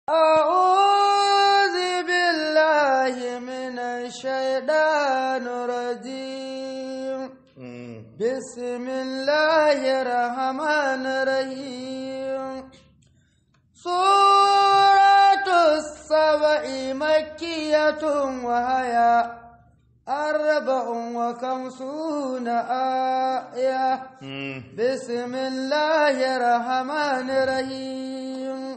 أعوذ بالله من الشيطان الرجيم بسم الله الرحمن الرحيم سورة السبع مكية وهي أربع وخمسون آية بسم الله الرحمن الرحيم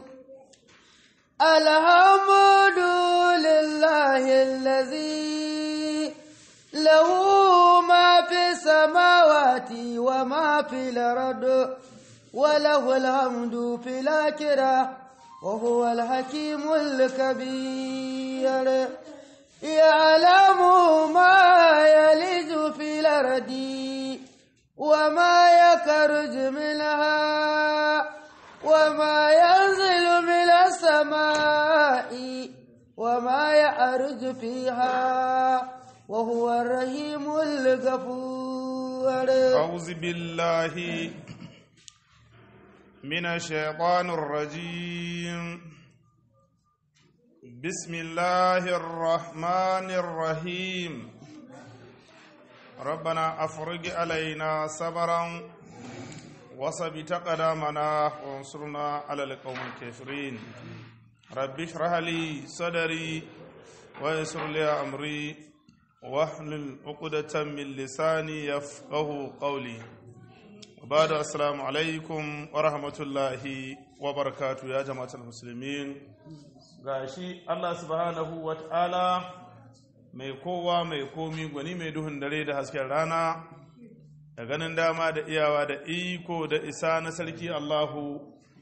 الحمد لله الذي له ما في السماوات وما في الأرض وله الحمد في الآخرة وهو الحكيم الكبير يعلم ما يلج في الأرض وما يخرج منها وما ينزل من السماء وما يعرج فيها وهو الرحيم الغفور أعوذ بالله من الشيطان الرجيم بسم الله الرحمن الرحيم ربنا أفرج علينا صبرا وثبت قدامنا وانصرنا على القوم الكافرين رب اشرح لي صدري ويسر لي أمري واحلل عقدة من لساني يفقه قولي وبعد السلام عليكم ورحمة الله وبركاته يا جماعة المسلمين gashi Allah subhanahu wa ta'ala mai kowa mai komi gwani mai duhun dare da hasken rana da ganin dama da iyawa da iko da isa na sarki Allahu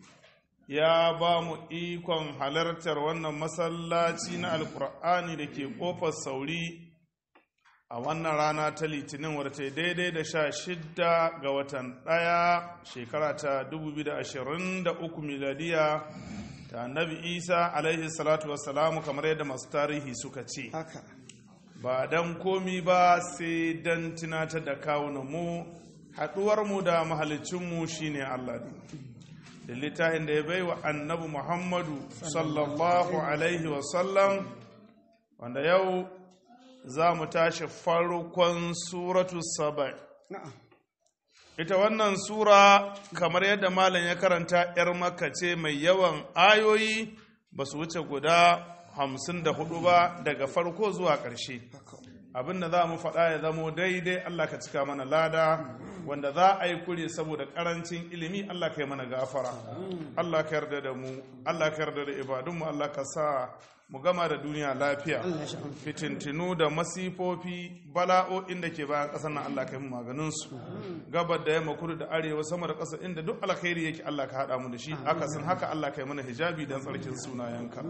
ya ba mu ikon halartar wannan masallaci na alkur'ani da ke kofar sauri a wannan rana ta litinin wadda daidai da sha shidda ga watan ɗaya shekara ta 2023 miladiya ta annabi isa alaihi salatu wassalamu kamar yadda masu tarihi suka ce haka ba don komi ba sai don tunatar da kawunanmu haɗuwarmu da mahalicinmu shine Allah ne da littafin da ya bai wa annabi Muhammadu sallallahu alaihi wasallam wanda yau za mu tashi farkon suratu saba na'am ita wannan sura kamar yadda malam ya karanta 'yar makka ce mai yawan ayoyi ba su wuce guda hamsin da hudu ba daga farko zuwa ƙarshe abin da za mu faɗa ya zamo daidai Allah ka cika mana lada wanda za a yi kure saboda ƙarancin ilimi Allah ka yi mana gafara Allah ka yarda da mu Allah ka yarda da ibadunmu Allah ka sa mu gama da duniya lafiya fitintinu da masifofi bala'o'in da ke bayan ƙasar nan Allah ka yi mu maganinsu gabar da yamma kudu da arewa sama da ƙasa inda duk alkhairi yake Allah ka haɗa mu da shi akasin haka Allah ka yi mana hijabi don tsarkin sunayenka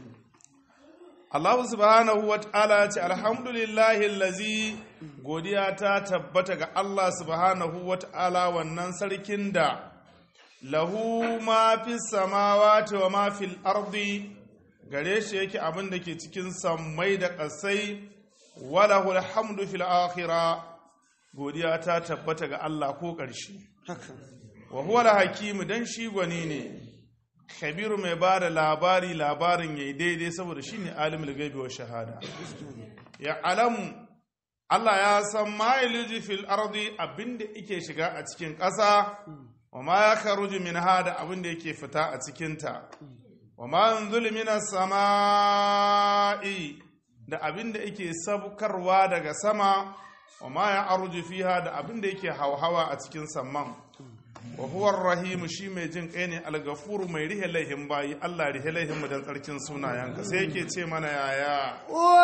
Allah subhanahu wa ta'ala ce alhamdulillahi lazi godiya ta tabbata ga Allah subhanahu wa ta'ala wannan sarkin da lahu ma fi samawati wa ma fil ardi gare shi yake abin da ke cikin sammai da ƙasai walahu alhamdu fil akhira godiya ta tabbata ga Allah ko ƙarshe haka wa huwa hakimu dan shi gwani ne kabiru mai ba da labari labarin ya yi daidai saboda shi ne alimul gaibi wa shahada ya alamu Allah ya san ma yaliji fil ardi abinda yake shiga a cikin ƙasa wa ma ya kharuju min hada abinda yake fita a cikinta wa ma yanzulu minas sama'i da abinda yake sabkarwa daga sama wa ma ya arju fiha da abinda yake hauhawa a cikin samman wa huwa rahim shi mai jin kai ne algafuru mai rihe laihin bayi Allah rihe laihin mu dan tsarkin sunayenka sai yake ce mana yaya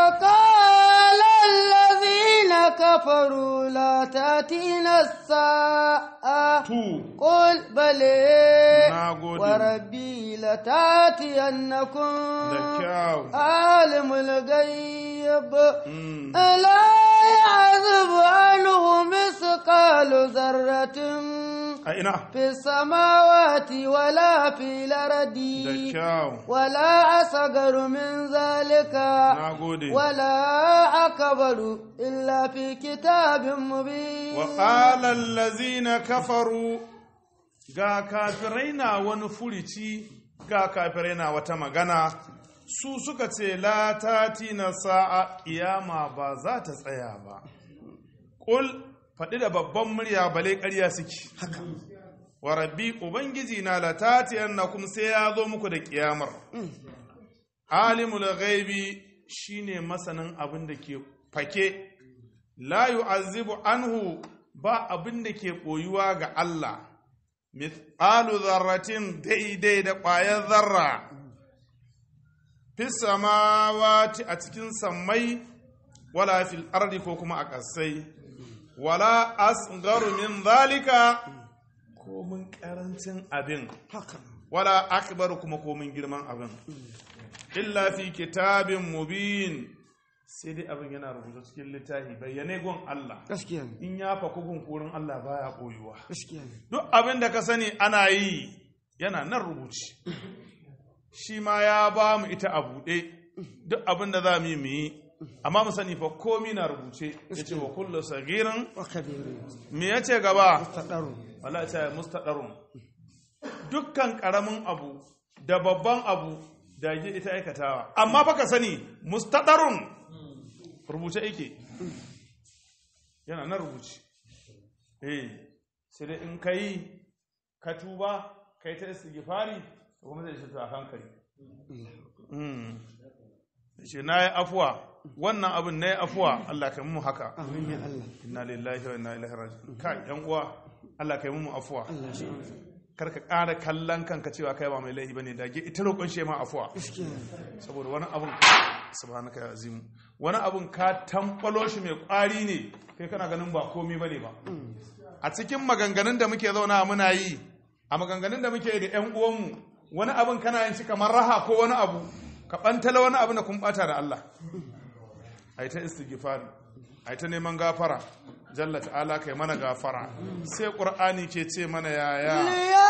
وقال الذين كفروا لا تأتينا الساعة tu قل بلى nagode وربي لتأتينكم da kyau عالم الغيب Mm. لا يعذب عنه مثقال ذرة a ina في السماوات ولا في الأرض da kyau ولا أصغر من ذلك nagode ولا أكبر إلا في كتاب مبين وقال الذين كفروا ga kafirai na wani furici ga kafirai na wata magana su suka ce la na sa'a kiyama ba za ta tsaya ba ƙul faɗi da babban murya bale ƙarya suke haka wa rabbi ubangiji na la kuma sai ya zo muku da kiyamar alimul ghaibi shine masanin abin da ke fake la yu'azzibu anhu ba abin da ke koyuwa ga Allah mithqalu dharratin daidai da ƙwayar zarra fis samawati a cikin sammai wala fil ardi ko kuma a ƙasai wala asgharu min zalika ko mun karancin abin haka wala akbar kuma komin girman abin illa fi kitabin mubin sai dai abin yana rubuta cikin littafi bayyane gun Allah gaskiya ne in ya faku gun kurin Allah baya koyuwa gaskiya ne duk abin da ka sani ana yi yana nan rubuci shi ma ya ba mu ita a buɗe duk abin da za mu yi mu yi amma mu sani fa komi na rubuce ya ce wa kullu sagirin wa kabiru me ya ce gaba tadaru wala ta mustadarun dukkan karamin abu da babban abu da ke ita aikatawa amma baka sani mustadarun rubuce yake yana nan rubuce eh sai dai in kai ka tuba kai ta istighfari to kuma zai shi a hankali mm shi na yi afuwa wannan abin na yi afuwa Allah ka mu haka amin ya Allah inna lillahi wa inna ilaihi raji'un kai yan uwa Allah kai mu afuwa Allah shi kar ka ƙara kallon kanka cewa kai ba mai laifi bane dage ita roƙon shi ma afuwa gaskiya ne saboda wani abun subhanaka ya azim wani abun ka tambalo shi mai ƙwari ne kai kana ganin ba komai bane ba a cikin maganganun da muke zauna muna yi a maganganun da muke yi da ƴan uwanmu wani abun kana yin shi kamar raha ko wani abu ka bantala wani abu na kun bata da Allah ai ta istighfar ai ta neman gafara jalla ta'ala kai mana gafara sai qur'ani ke ce mana yaya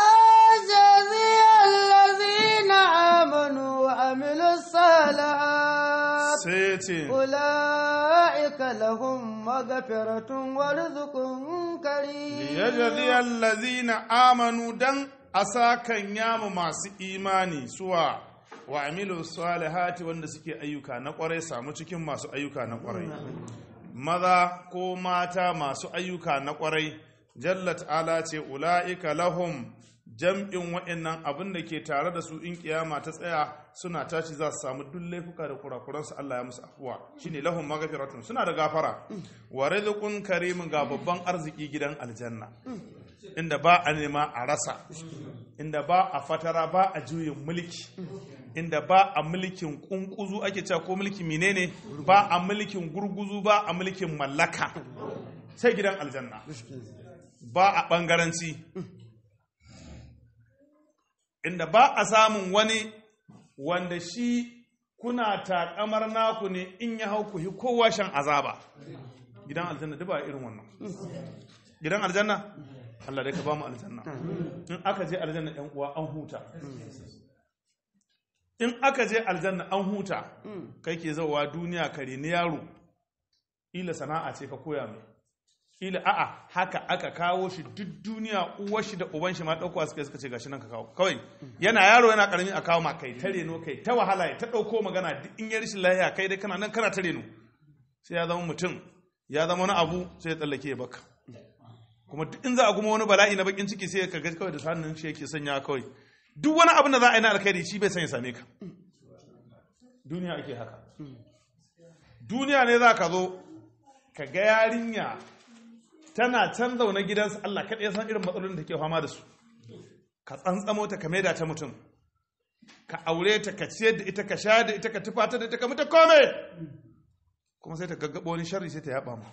ليجزي الذين آمنوا وعملوا الصالحات sai ce أولئك لهم مغفرة ورزق كريم liyajzi allazina amanu dan asakan yamu masu imani suwa wa amilu salihati wanda suke ayyuka na kwarai samu cikin masu ayyuka na kwarai maza ko mata masu ayyuka na kwarai jalla ta'ala ce ula'ika lahum jam'in wa'annan abin da ke tare da su in kiyama ta tsaya suna tashi za su samu duk laifuka da kurakuransu Allah ya musu afuwa shine lahum maghfiratun suna da gafara wa rizqun karimin ga babban arziki gidan aljanna inda ba a nema a rasa inda ba a fatara ba a juyin mulki inda ba a mulkin kunkuzu ake cewa ko mulki menene ba a mulkin gurguzu ba a mulkin mallaka sai gidan aljanna ba a bangaranci inda ba a samun wani wanda shi kuna takamar naku ne in ya hau ku hi kowa shan azaba gidan aljanna duk ba irin wannan gidan aljanna Allah dai ka ba mu aljanna in aka je aljanna ɗan uwa an huta in aka je aljanna an huta kai ke zauwa duniya kare ni yaro ila sana'a ce ka koya mai ila a'a haka aka kawo shi duk duniya uwar shi da uban shi ma ɗaukowa suka suka ce gashi nan ka kawo kawai yana yaro yana karami a kawo ma kai ta reno kai ta wahala ya ta ɗauko magana duk in ya rashin lahiya kai dai kana nan kana ta reno sai ya zama mutum ya zama wani abu sai ya tsallake ya baka kuma duk in za a kuma wani bala'i na bakin ciki sai ka ga kawai da sanin shi yake sanya kawai duk wani abin da za a yi na alkhairi shi bai san ya same ka duniya ake haka duniya ne za ka zo ka ga yarinya tana can zaune gidansu Allah kaɗai ya san irin matsalolin da ke fama da su ka tsantsamo ta ka maida ta mutum ka aure ta ka ciyar da ita ka sha da ita ka tufata da ita ka mutu kome kuma sai ta gaggabo wani sharri sai ta yaba mu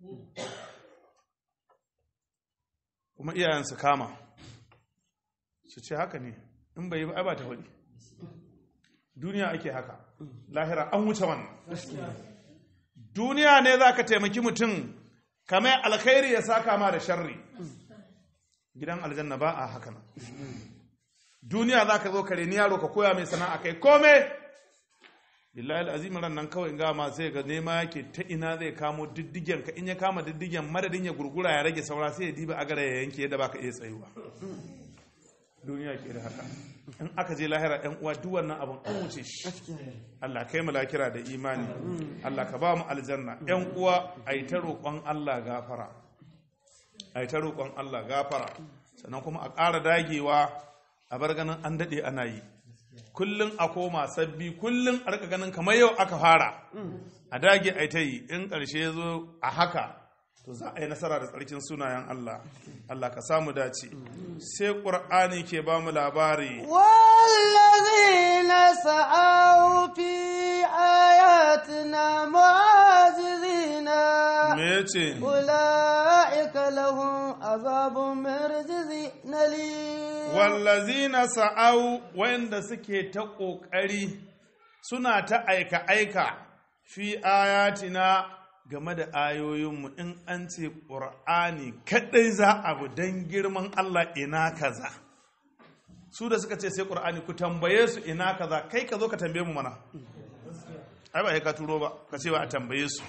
kuma iyayen su kama su ce haka ne in bai yi ba ai ba ta faɗi duniya ake haka lahira an wuce wannan duniya ne za ka taimaki mutum kamar alkhairi ya saka ma da sharri gidan aljanna ba a haka nan duniya za ka zo ka reni yaro ka koya mai sana'a kai kome billahi al'azim ran nan kawai ga ma sai ga nema yake ta ina zai kamo diddigen ka in ya kama diddigen madadin ya gurgura ya rage saura sai ya diba agara ya yanke yadda baka iya tsayuwa duniya ke da haka in aka je lahira yan uwa duk wannan abin an wuce shi Allah kai mu lakira da imani Allah ka ba mu aljanna yan uwa ai ta roƙon Allah gafara ai ta roƙon Allah gafara sannan kuma a ƙara dagewa a bar ganin an daɗe ana yi kullum a koma sabbi kullum a rika ganin kamar yau aka fara a dage ai ta yi in ƙarshe ya zo a haka to za a yi nasara da tsarkin sunayen Allah Allah ka samu dace sai ƙur'ani ke ba mu labari والذين سعوا في آياتنا معاجزين me yace أولئك لهم عذاب من رجز نليم wallazina sa'au wanda suke ta ƙoƙari suna ta aika-aika fi ayatina game da ayoyinmu in an ce ƙur'ani kaɗai za abu don girman Allah ina kaza su da suka ce sai ƙur'ani ku tambaye su ina kaza kai ka zo ka tambaye mu mana ai ba ka turo ba ka ce ba a tambaye su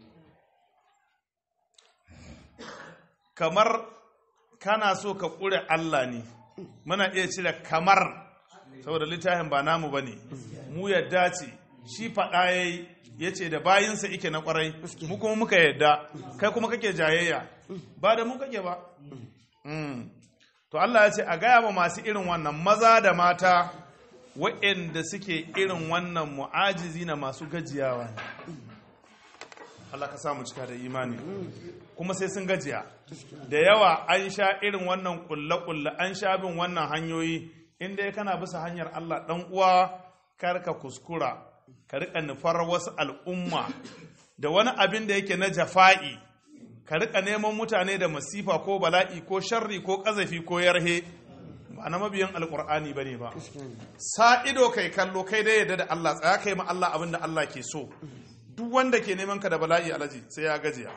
kamar kana so ka ƙure Allah ne muna iya cire kamar saboda littafin ba namu ba ne mu yadda ce shi faɗa ya yi ya ce da bayinsa ike na ƙwarai mu kuma muka yadda kai kuma kake jayayya ba da mu kake ba Mm. to Allah ya ce a gaya ma masu irin wannan maza da mata waɗanda suke irin wannan mu'ajizi na masu gajiyawa ne Allah ka samu cika da imani kuma sai sun gajiya da yawa an sha irin wannan kulle-kulle an sha bin wannan hanyoyi inda ya kana bisa hanyar Allah dan uwa kar ka kuskura ka rika nufar wasu al'umma da wani abin da yake na jafa'i ka rika neman mutane da masifa ko bala'i ko sharri ko kazafi ko yarhe ba na mabiyan alkur'ani bane ba sa ido kai kallo kai dai yadda da Allah tsaya kai ma Allah abin da Allah ke so duk wanda ke neman ka da bala'i alaji sai ya gajiya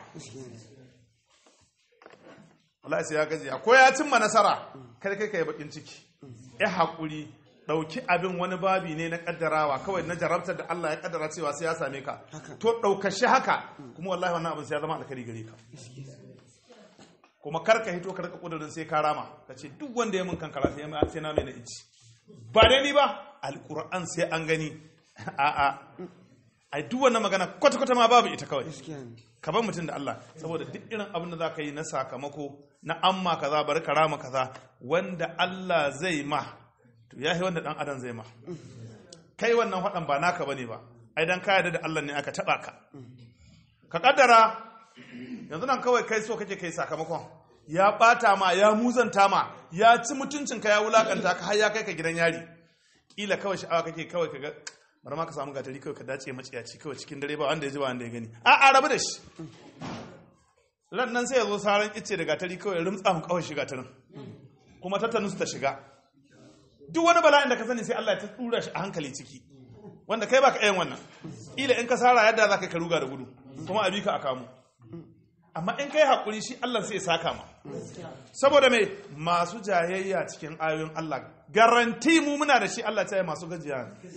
Allah sai ya gajiya ko ya cimma nasara kai kai kai bakin ciki ya haƙuri ɗauki abin wani babi ne na ƙaddarawa kawai na jarabtar da Allah ya ƙaddara cewa sai ya same ka to ɗaukashi haka kuma wallahi wannan abin sai ya zama alkari gare ka kuma kar ka hito ka rika kudurin sai ka rama ka ce duk wanda ya mun kankara sai ya sai na mai na ici ba dai ni ba alquran sai an gani a a ai duk wannan magana kwata kwata ma babu ita kawai ka bar mutum da Allah saboda duk irin abin da za ka yi na sakamako na amma kaza bari ka rama kaza wanda Allah zai ma to ya yi wanda dan adam zai ma kai wannan faɗan ba naka bane ba ai dan ka yarda da Allah ne aka taba ka ka kaddara yanzu nan kawai kai so kake kai sakamakon ya bata ma ya muzanta ma ya ci mutuncinka ya wulakanta ka har ya kai ka gidan yari kila kawai sha'awa kake kawai kaga bari ma ka samu gatari kawai ka dace maciyaci kawai cikin dare ba wanda ya ji ba wanda ya gani a a rabu da shi ran nan sai ya zo saran ice da gatari kawai ya rumtsa mu kawai shiga tarin kuma tattanus ta shiga duk wani bala'in da ka sani sai Allah ya tura shi a hankali ciki wanda kai baka yin wannan ila in ka sara yadda za ka ka ruga da gudu kuma a bi ka a kamu amma in kai haƙuri shi Allah sai ya saka ma saboda mai masu jayayya cikin ayoyin Allah garanti mu muna da shi Allah ta yi masu gajiya ne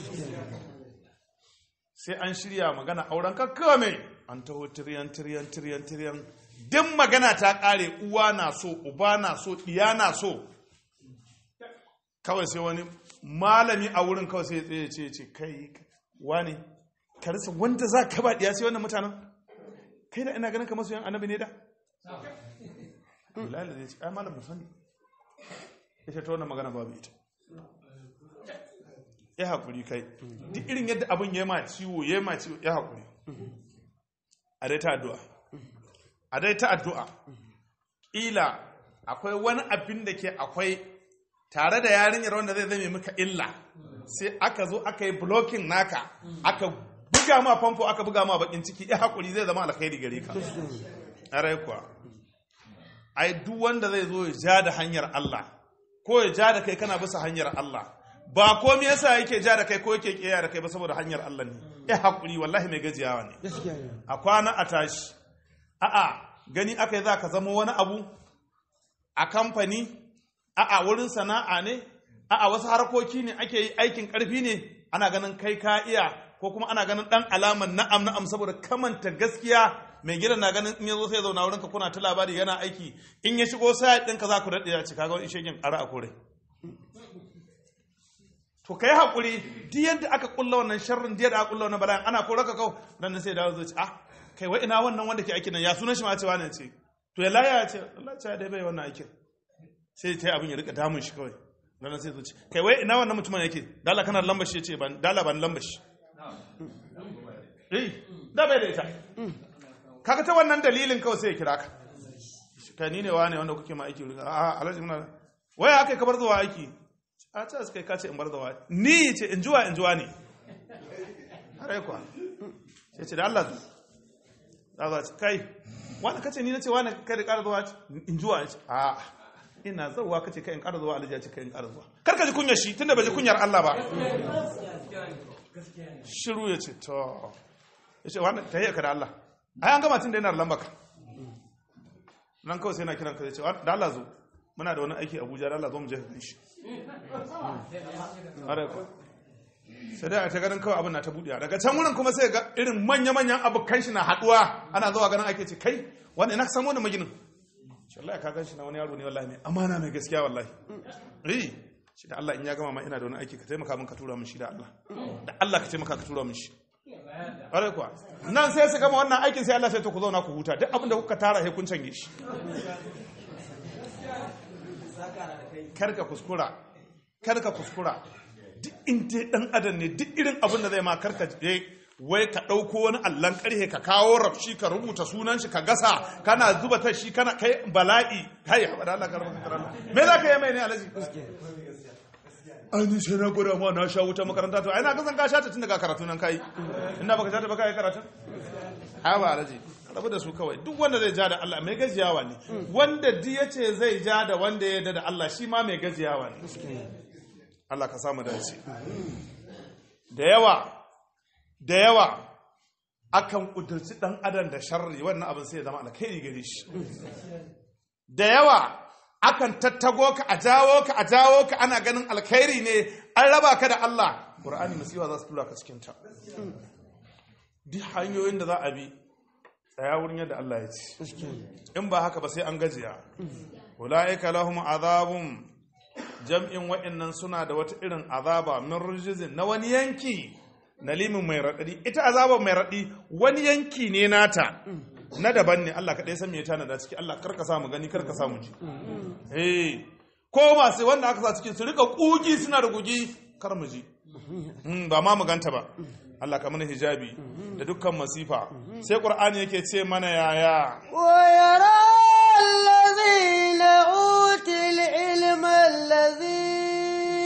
sai an shirya magana auren kakkawa mai an taho tiriyan tiriyan tiriyan tiriyan duk magana ta ƙare uwa na so uba na so ɗiya na so kawai sai wani malami a wurin kawai sai ya tsaye ce ce kai wani ka rasa wanda za ka ba ɗiya sai wannan mutanen kai da ina ganin kamar su yan annabi ne da bilal zai ce ai malam musani ya ce ta wannan magana babu ita ya haƙuri kai duk irin yadda abin ya ma ciwo ya ma ciwo ya haƙuri a dai ta addu'a a dai ta addu'a ƙila akwai wani abin da ke akwai tare da yarinyar wanda zai zame maka illa sai aka zo aka yi blocking naka aka buga ma famfo aka buga ma bakin ciki ya haƙuri zai zama alkhairi gare ka ƙarai kuwa ai duk wanda zai zo ya ja da hanyar Allah ko ya ja da kai kana bisa hanyar Allah ba komai yasa yake ja da kai ko yake kiyaye da kai ba saboda hanyar Allah ne ya haƙuri wallahi mai gajiyawa ne a kwana a tashi a'a gani aka yi za ka zama wani abu a kamfani a'a wurin sana'a ne a'a wasu harkoki ne ake yi aikin ƙarfi ne ana ganin kai ka iya ko kuma ana ganin ɗan alaman na'am na'am saboda kamanta gaskiya mai gidan na ganin in ya zo sai ya zauna wurinka kuna ta labari yana aiki in ya shigo sai ɗinka za ku daɗe ya ci kaga wani shegin ƙara a kore to kai hakuri duk yadda aka kulla wannan sharrin da aka kulla wannan bala'in ana kora ka kau dan sai dawo zai ce ah kai wai ina wannan wanda ke aikin nan ya sunan shi ma ce wani ce to ya laya ce Allah ce dai bai wannan aikin sai ta yi abin ya rika damun shi kawai dan sai zuci kai wai ina wannan mutumin yake dala kana lambar shi ce ban dala ban lambar shi eh da bai da ita kaga ta wannan dalilin kawai sai ya kira ka kai ni ne wane wanda kuke ma aiki wurin a alhaji muna waya aka kabar zuwa aiki a ta suka yi kace in bar zuwa ni ce in juwa in juwa ne har kuwa sai ce da Allah zu za za ce kai wani kace ni na ce wani kai da ƙara zuwa in juwa ce a ina zauwa kace kai in ƙara zuwa alhaji ya ce kai in ƙara zuwa kar ka ji kunyar shi tunda bai ji kunyar Allah ba shiru ya ce to ya ce wani ta yi ka da Allah ai an gama tun da yana da lambaka nan kawai sai na kiran ka zai ce da Allah zo muna da wani aiki Abuja da Allah zo mu je ka shi sai dai a ta ganin kawai abin na ta buɗe daga can wurin kuma sai ga irin manya-manyan abokan shi na haɗuwa ana zuwa ganin ake ce kai wanda ina samu wani maginin shi Allah ka gan shi na wani yaro ne wallahi mai amana mai gaskiya wallahi eh shi da Allah in ya gama ma ina da wani aiki ka taimaka min ka tura min shi da Allah da Allah ka taimaka ka tura min shi ƙwarai kuwa nan sai su gama wannan aikin sai Allah sai to ku zauna ku huta duk abin da kuka tara sai kun cange shi karka kuskura karka kuskura duk inda dan adam ne duk irin abin da zai ma karka je wai ka ɗauko wani allon ƙarhe ka kawo rafshi ka rubuta sunan shi ka gasa kana zuba ta shi kana kai bala'i kai haɓa da Allah ka rubuta Allah me za ka yi mai ne alaji an sai na gwada ma na sha wuta makaranta to ai na kasan ka sha ta tun daga karatu nan kai ina baka sha ta baka yi karatu ai ba alaji rabu da su kawai duk wanda zai ja da Allah mai gajiyawa ne wanda di ya ce zai ja da wanda ya da Allah shi ma mai gajiyawa ne Allah ka samu dace da yawa da yawa akan kudurci dan adam da sharri wannan abin sai ya zama alkhairi gare shi da yawa akan tattago ka a jawo ka a jawo ka ana ganin alkhairi ne an raba ka da Allah Qur'ani masifa za su tura ka cikin ta duk hanyoyin da za a bi tsaya wurin yadda Allah ya ce in ba haka ba sai an gajiya ulaika lahum azabun jam'in wa'annan suna da wata irin azaba min rijizin na wani yanki na limin mai raɗaɗi ita azaba mai raɗi wani yanki ne nata na daban ne Allah kaɗai san me ya tana da ciki Allah karka samu gani karka samu ji eh ko masu wanda aka sa cikin su rika kugi suna da gugi kar mu ji ba ma mu ganta ba Allah ka mana hijabi da dukkan masifa sai qur'ani yake ce mana yaya wa yara allazina util ilma allazi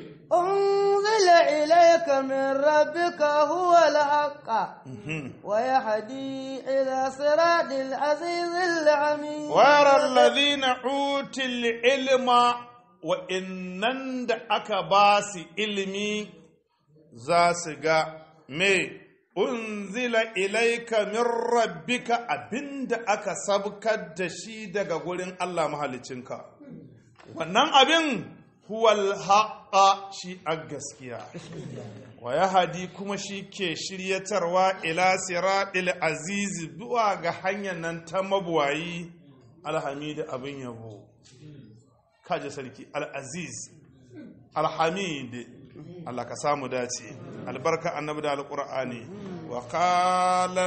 unzila ilayka min rabbika huwa al-haqq wa yahdi ila siratil azizil hamid wa yara allazina util ilma wa innan da aka ba su ilimi za su ga me unzila ilaika min rabbika abinda aka sabkar da shi daga gurin Allah mahalicinka wannan abin huwal haqa shi a gaskiya wa yahadi kuma shi ke shiryatarwa ila siratil aziz zuwa ga hanyar nan ta mabuwayi alhamid abin yabo kaje sarki al-aziz alhamid Allah ka samu dace albarka annabi da alqur'ani wa qala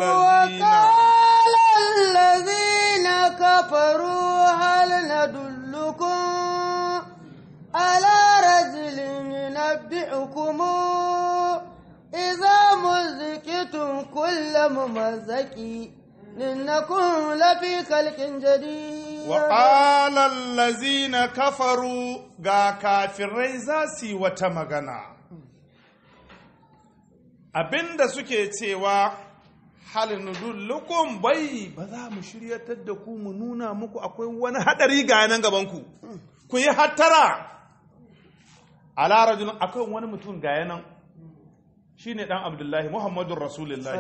allazina kafaru hal nadullukum ala rajulin yunabbi'ukum idza muzqitum kullu mumazzaqi innakum lafi khalqin jadid wa qala allazina kafaru ga kafirai za su yi wata magana abinda suke cewa halin dullukum bai ba za mu shiryatar da ku mu nuna muku akwai wani hadari ga nan gabanku ku yi hattara ala rajulun akwai wani mutum ga yanan shine dan abdullahi muhammadun rasulullahi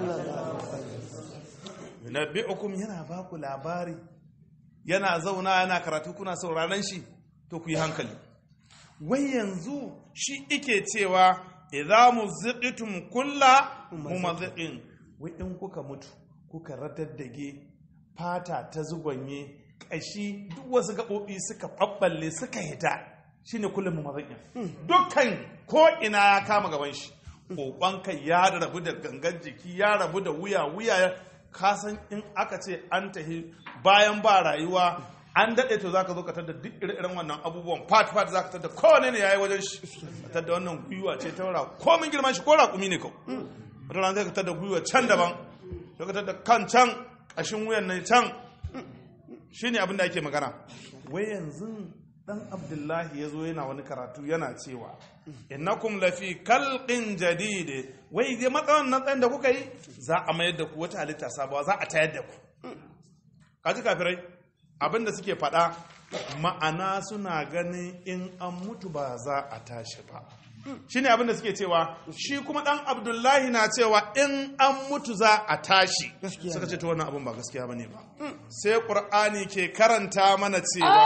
yunabbi'ukum yana ba ku labari yana zauna yana karatu kuna sauraron shi to ku yi hankali wai yanzu shi ike cewa idza muziqitum kulla mumaziqin wai in kuka mutu kuka radaddage fata ta zugonye kashi duk wasu gaɓoɓi suka ɓaɓɓalle suka hita shine kullum mu mazan dukkan ko ina ya kama gaban shi kokon kai ya rabu da gangan jiki ya rabu da wuya wuya ka san in aka ce an tahi bayan ba rayuwa an daɗe to zaka zo ka tada duk irin wannan abubuwan fat fat zaka tada kowane ne yayi wajen shi ka tada wannan gwiwa ce ta ra komin girman shi ko raƙumi ne kau wata rana zai ka tada gwiwa can daban sai ka tada kan can ƙashin wuyan nan can shine abin da ake magana wai yanzu dan abdullahi ya zo yana wani karatu yana cewa innakum lafi kalqin jadid wai dai matsawan nan tsayin da kuka yi za a mayar da ku wata halitta sabuwa za a tayar da ku kaji kafirai abinda suke faɗa ma'ana suna ganin in an mutu ba za a tashi ba shine abinda suke cewa shi kuma dan abdullahi na cewa in an mutu za a tashi suka ce to wannan abin ba gaskiya bane ba sai qur'ani ke karanta mana cewa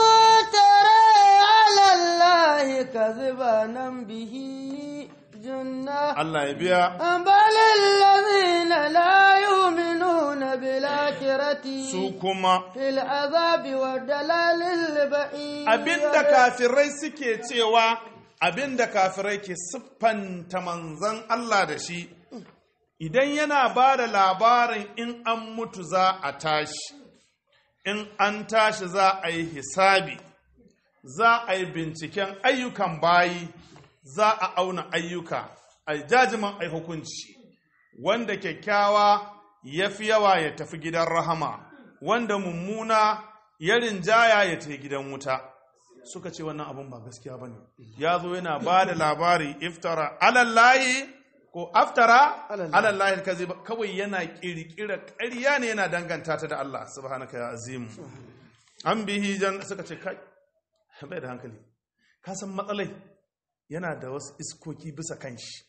أبترى على الله كذبا به جنة Allah ya biya بل الذين لا يؤمنون بالآخرة su kuma في العذاب والدلال البعيد abinda kafirai suke cewa abinda kafirai ke siffanta manzan Allah da shi idan yana ba da labarin in an mutu za a tashi in an tashi za a yi hisabi za a yi binciken ayyukan bayi za a auna ayyuka a jajiman ai hukunci wanda kyakkyawa ya fi yawa ya tafi gidan rahama wanda mummuna ya rinjaya ya tafi gidan wuta suka ce wannan abin ba gaskiya ba ne ya zo yana ba da labari iftara alallahi ko aftara alallahi kazi kawai yana kirkira ƙarya ne yana danganta ta da Allah subhanaka ya azim an bihi jan suka ce kai bai da hankali ka san matsalai yana da wasu iskoki bisa kanshi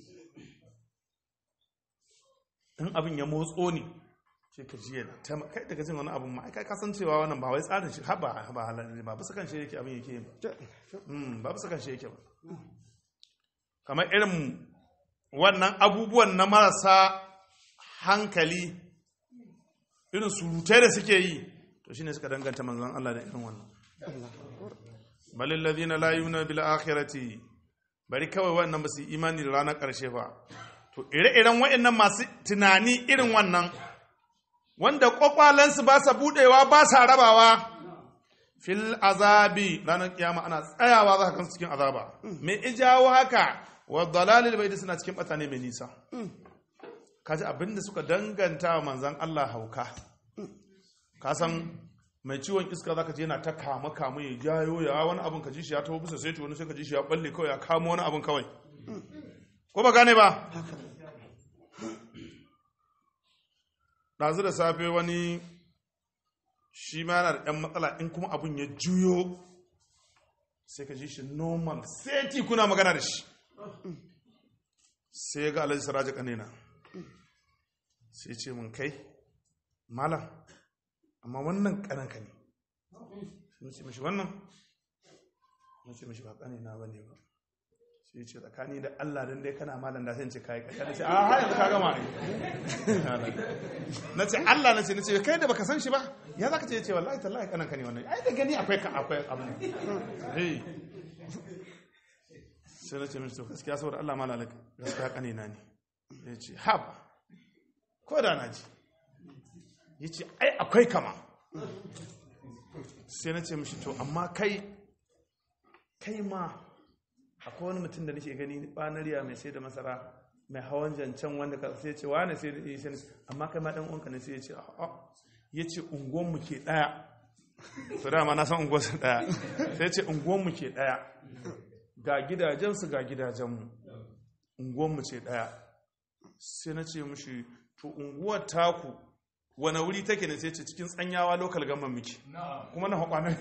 in abin ya motso ne ce ka ji yana ta kai daga jin wani abin ma kai ka san cewa wannan ba wai tsarin shi haba ba halar ba bisa kanshi yake abin yake ba Mm, ba bisa kanshi yake ba kamar irin wannan abubuwan na marasa hankali irin surutai da suke yi to shine suka danganta manzon Allah da irin wannan balil ladina la yu'minu bil akhirati bari kawai wannan ba su yi imani da ranar karshe ba to ire-iren waɗannan masu tunani irin wannan wanda kwakwalansu ba sa budewa ba sa rabawa fil azabi ranar kiyama ana tsayawa za ka kansu cikin azaba me ijawo haka wa dalalil bai suna cikin bata ne mai nisa kaji abinda suka danganta wa manzan Allah hauka ka san mai ciwon iska zaka je yana ta kama kama ya jayo ya wani abin ka ji shi ya taho bisa sai wani sai ka ji shi ya balle kawai ya kamo wani abin kawai ko ba gane ba ɗazu da safe wani shi ma yana da ɗan matsala in kuma abin ya juyo sai ka ji shi normal sai ti kuna magana da shi sai ga alhaji saraja kanina sai ce mun kai malam amma wannan kananka ne sai ce mashi wannan na ce mashi ba kanina ba ne ba sai ce tsakani da Allah don dai kana malam da sai ce kai kai na ce a har yanzu ka gama ne na ce Allah na ce na ce kai da baka san shi ba ya zaka ce ce wallahi tallahi kanan ka ne wannan ai da gani akwai ka akwai abu eh sai na ce mishi to gaskiya saboda Allah malam gaskiya kanina ne ya ce haba ko da na ji ya ce ai akwai kama sai na ce mishi to amma kai kai ma akwai wani mutum da nake gani banariya mai sai da masara mai hawan jancan wanda ka sai ce wane sai da sai amma kai ma dan uwanka ne sai ya ce a ya ce unguwan mu ke daya to dama na san unguwar su daya sai ya ce unguwan mu ke daya ga gidajen su ga gidajen mu unguwan mu ce daya sai na ce mishi to unguwar taku wane wuri take ne sai ce cikin tsanyawa lokal gama miki kuma na hakwanan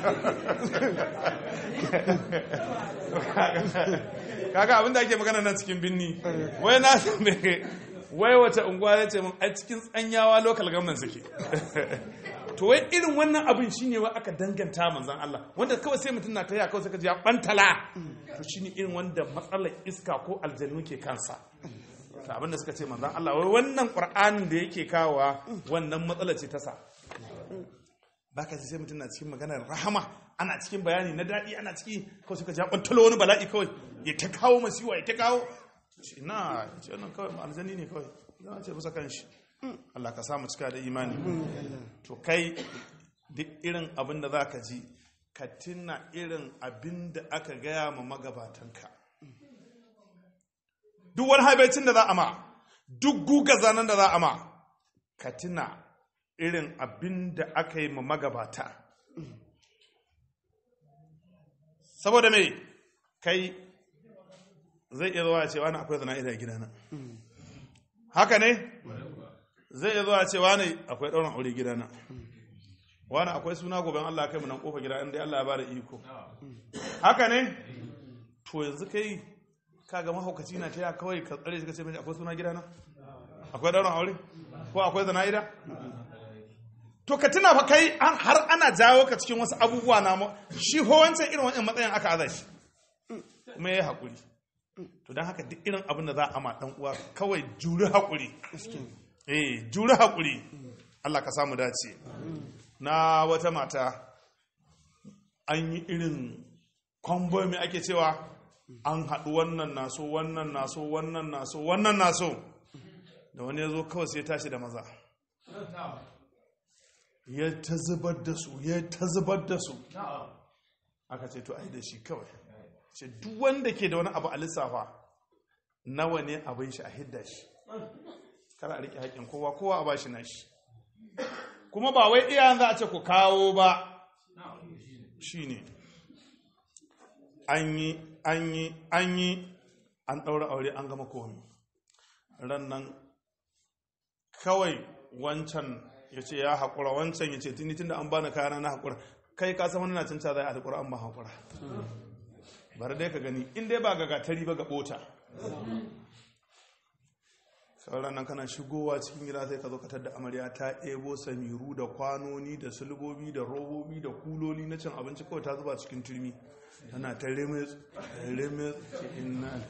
kaga abinda ake magana nan cikin binni wai na me wai wata unguwa ya ce mun a cikin tsanyawa lokal gama suke to wai irin wannan abin shine wa aka danganta manzan Allah wanda kawai sai mutum na ta kawai sai ka ji ya bantala to shine irin wanda matsalar iska ko aljannu ke kansa ta abinda suka ce manzan Allah wai wannan ƙur'anin da yake kawowa wannan matsala ce ta sa ba ka sai mutum na cikin maganar rahama ana cikin bayani na daɗi ana ciki kawai suka ja ɓantalo wani bala'i kawai ya ta kawo masiwa ya ta kawo ce na ce wannan kawai ma'arzani ne kawai za ce bisa kan shi Allah ka samu cika da imani to kai duk irin abin da za ka ji ka tuna irin abin da aka gaya ma magabatanka duk wani haibacin da za a ma duk guga zanen da za a ma ka tuna irin abin da aka yi ma magabata saboda mai kai zai iya zuwa cewa na akwai zana'ida a gidana haka ne zai iya zuwa cewa ne akwai ɗaurin aure gidana wani akwai suna goben Allah kai mu nan kofa gida inda Allah ya bada iko haka ne to yanzu kai kaga mahaukaci na ta kawai ka tsare shi ka ce mai akwai suna gidana akwai ɗaurin aure ko akwai zana'ida to ka tuna fa kai har ana jawo ka cikin wasu abubuwa na shi ho wancan irin wannan matsayin aka aza shi kuma yayi hakuri to dan haka duk irin abin da za a ma dan uwa kawai juri hakuri eh juri hakuri Allah ka samu dace na wata mata an yi irin kwambo mai ake cewa an haɗu wannan naso wannan naso wannan naso wannan naso da wani ya zo kawai sai tashi da maza ya ta zubar da su ya ta zubar da su aka ce to ai da shi kawai ce duk wanda ke da wani abu a lissafa nawa ne abin shi a hidda shi kar a riƙe haƙƙin kowa kowa a bashi na shi kuma ba wai iyayen za a ce ku kawo ba shi ne an yi an yi an yi an ɗaura aure an gama komi ran nan kawai wancan ya ce ya haƙura wancan ya ce tuni tun da an bani kayana na haƙura kai ka san wani na cin zai a haƙura an ba haƙura bari dai ka gani in dai ba ga gatari ba ga ɓota sauran nan kana shigowa cikin gida sai ka zo ka da amarya ta ebo samiru da kwanoni da sulbobi da robobi da kuloli na cin abinci kawai ta zuba cikin turmi tana ta remes remes inna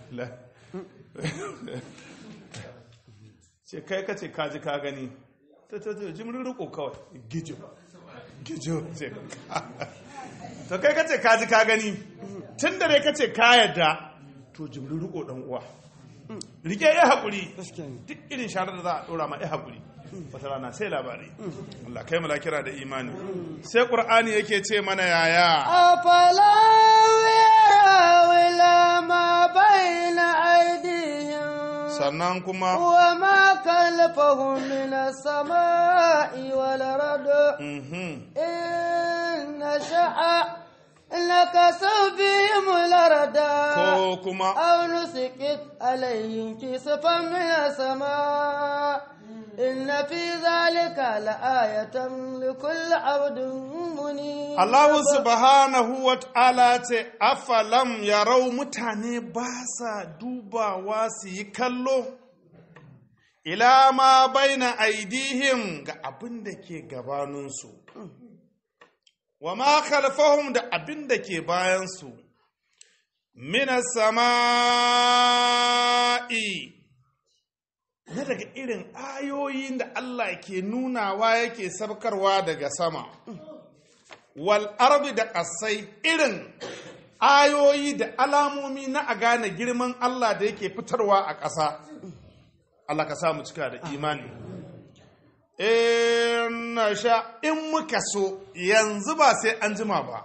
ce kai ka ce kaji ka gani ta ta ta jimrin riko kawai gijo gijo ce to kai ka ce kaji ka gani tun da dai ka ce ka yadda to jimrin riko dan uwa rike ya haƙuri duk irin sharar da za a ɗora ma ya haƙuri wata rana sai labari Allah kai malakira da imani sai ƙur'ani yake ce mana yaya أفلا يروا إلى ما بين أيديهم sannan kuma وما خلفهم من السماء والأرض mhm, إن نشأ نكسوا بهم الأرض ko kuma أو نسكت عليهم كسفا من السماء إن في ذلك لآية لكل عبد منيب Allah subhanahu wa ta'ala ce afalam yarau mutane ba sa dubawa su yi kallo ila ma baina aidihim ga abin da ke gabaninsu wa ma khalfahum da abin da ke bayansu mina sama'i na daga irin ayoyin da Allah ke nunawa yake sabkarwa daga sama wal arbi da ƙasai irin ayoyi da alamomi na a gane girman Allah da yake fitarwa a ƙasa Allah ka samu cika da imani in sha in muka so yanzu ba sai an jima ba